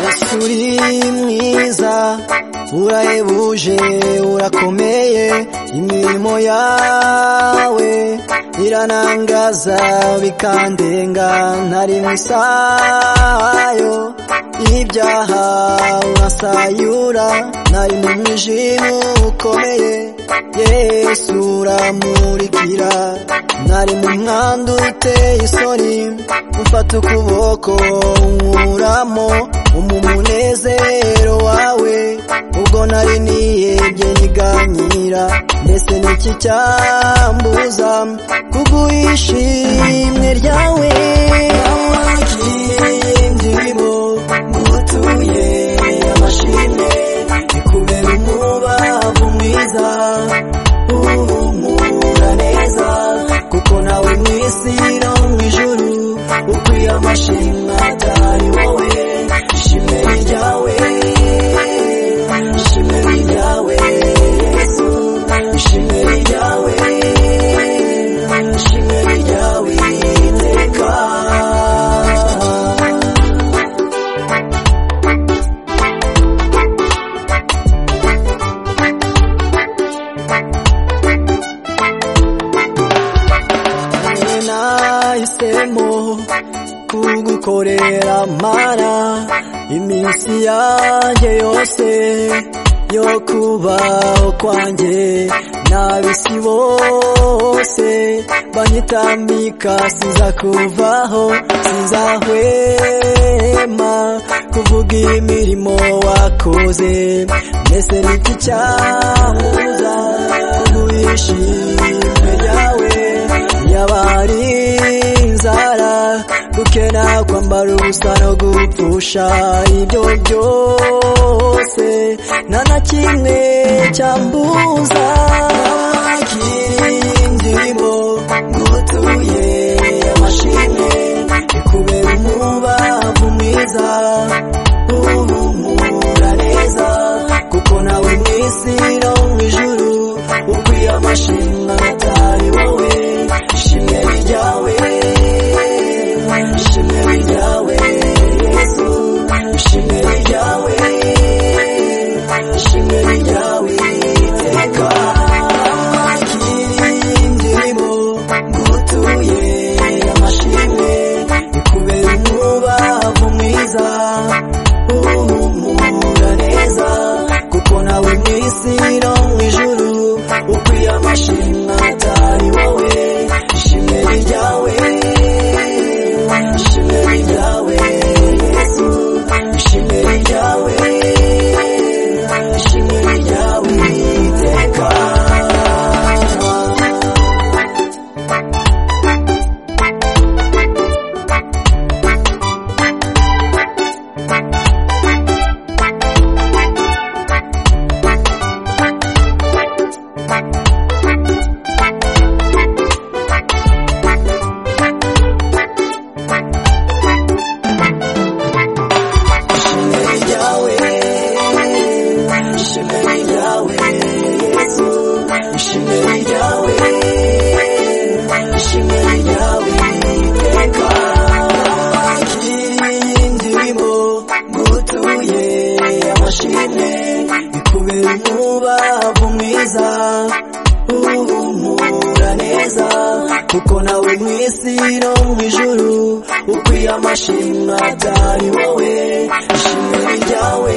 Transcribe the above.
Yesu uri mwiza urahebuje urakomeye imirimo yawe iranangaza bikandenga ntari musayo ibyaha urasayura nari mu mwijima ukomeye Yesu uramurikira nari mu mwanda uteye isoni ufata ukuboko unkuramo umunezero wawe ubwo nari niyebye niganyira mbese niki cyambuza kuguhisha imwe ryawe wagiye ndimo mutuye amashimwe kubera umubavu mwiza uhumura neza kuko nawe mu isi no mu ijuru ukwiye amashimwe atari wowe ishimwe ni ryawe ishimwe ni ryawe yesu ishimwe ni ryawe ishimwe ni ryawe iteka Nanjye nahisemo kugukorera mana iminsi yanjye yose yo kubaho kwanjye n'ab'isi bose banyitambika siza kuvaho sizahwema kuvuga imirimo wakoze mbese niki cyahuza kuguhishimwe ryawe yabari inzara gukena kwambara ubusa no gupfusha ibyo byose nta na kimwe cyambuza abakiriye indirimbo ngutuye amashimwe kubera umubavu mwiza uhumura neza kuko nawe mu isi no mu ijuru ukwiye amashimwe atari wowe ishimwe ni ryawe ishimwe ni ryawe yesu ishimwe ni ryawe ishimwe ni ryawe iteka Bakiriye indirimbo ngutuye amashimwe kubera umubavu mwiza uhumura neza kuko nawe mu isi no mu ijuru ukwiye amashimwe atari wowe ishimwe ni ryawe ishimwe ni ryawe yesu ishimwe ni ryawe ishimwe ni ryawe iteka ishimwe ni ryawe ishimwe ni ryawe yesu ishimwe ni ryawe ishimwe ni ryawe iteka bakiriye indirimbo ngutuye amashimwe kubera umubavu mwiza uhumura neza kuko nawe mu isi no mu ijuru ukwiye amashimwe atari wowe ishimwe ni ryawe